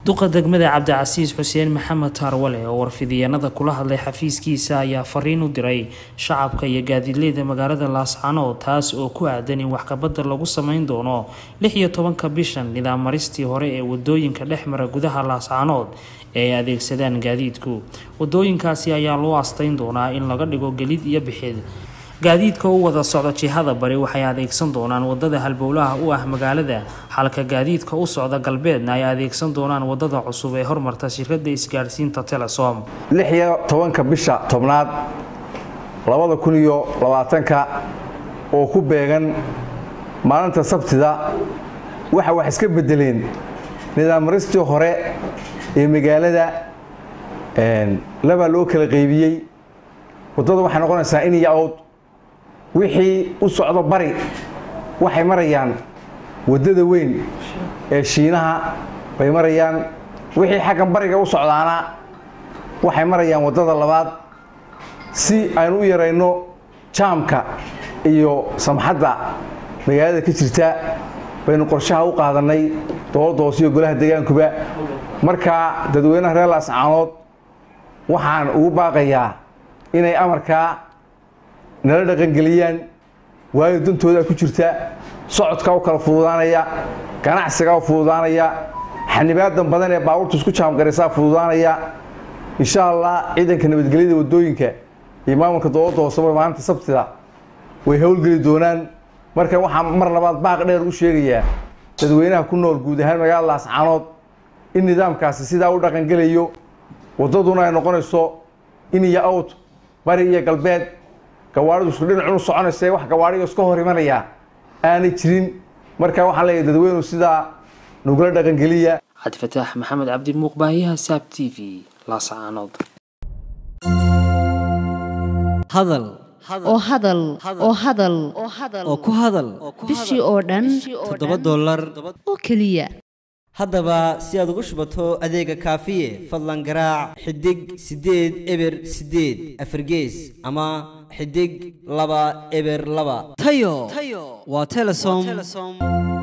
duqa degmada cabdicasiis xuseen maxamed taarwale oo warfidiyeenada kula hadlay xafiiskiisa ayaa fariin u diray shacabka iyo gaadiidleyda magaalada laascanood taas oo ku aadan in waxkabadda lagu sameyn doono lix iyo tobanka bishan nidaam maristii hore ee wadooyinka dhex mara gudaha laascanood ee ay adeegsadaan gaadiidku wadooyinkaasi ayaa loo asteyn doonaa in laga dhigo gelid iyo bixid gaadiidka u wada socda jihada bari waxay adeegsan doonaan wadada halbowlaha u ah magaalada halka gaadiidka u socda galbeedna ay adeegsan doonaan wadada cusub ee hormarta shirkada isgaadhsiinta telesom lix iyo tobanka bisha tobnaad labada kun iyo labaatanka oo ku beegan maalinta sabtida waxa wax iska bedeleen nidaam maristii hore ee magaalada labaa loo kala qaybiyey wadada waxay noqonaysaa in iyo awd wixii u socdo bari waxay marayaan waddada weyn ee shiinaha bay marayaan wixii xaggan bariga u socdaana waxay marayaan waddada labaad si aynu u yarayno jaamka iyo samxadda magaalada ka jirta baynu qorshaha u qaadannay dowladda hoose iyo golaha deegaankuba markaa dadweynaha reer laascaanood waxaan ugu baaqayaa inay amarkaa nala dhaqangeliyaan waayo dantoodaa ku jirta socodkaa u kala fududaanaya ganacsigaa u fududaanaya xanibaadan badan ee baabuurta isku jaamgaraysaa fududaanaya insha allah ciidanka nabadgelyada wadooyinka iyo maamulka dowladda hooseba maalinta sabtida way howlgeli doonaan marka waxaa mar labaad baaq dheer u sheegayaa dadweynaha ku nool guud ahaan magaalada laascaanood in nidaamkaasi sidaa u dhaqangelayo waddaduna ay noqonayso in iyo awd bari iyo galbeed gawaaridu isku dhinacunu soconaysa wax gawaariga iska hor imanaya aanay jirin marka waxaan leeyahay dadweynu sidaa nugula dhaqangeliya cabdifataax maxamed cabdi muuqbaahiyaha saab t v laascaanood hadal oo hadal oo hadal oo ku hadal bishii oo dhan toddoba dollar oo keliya haddaba si aad ugu shubato adeega kaafiye fadlan garaac xidig siddeed eber siddeed afargees ama xidig laba eber laba tayo waa telesom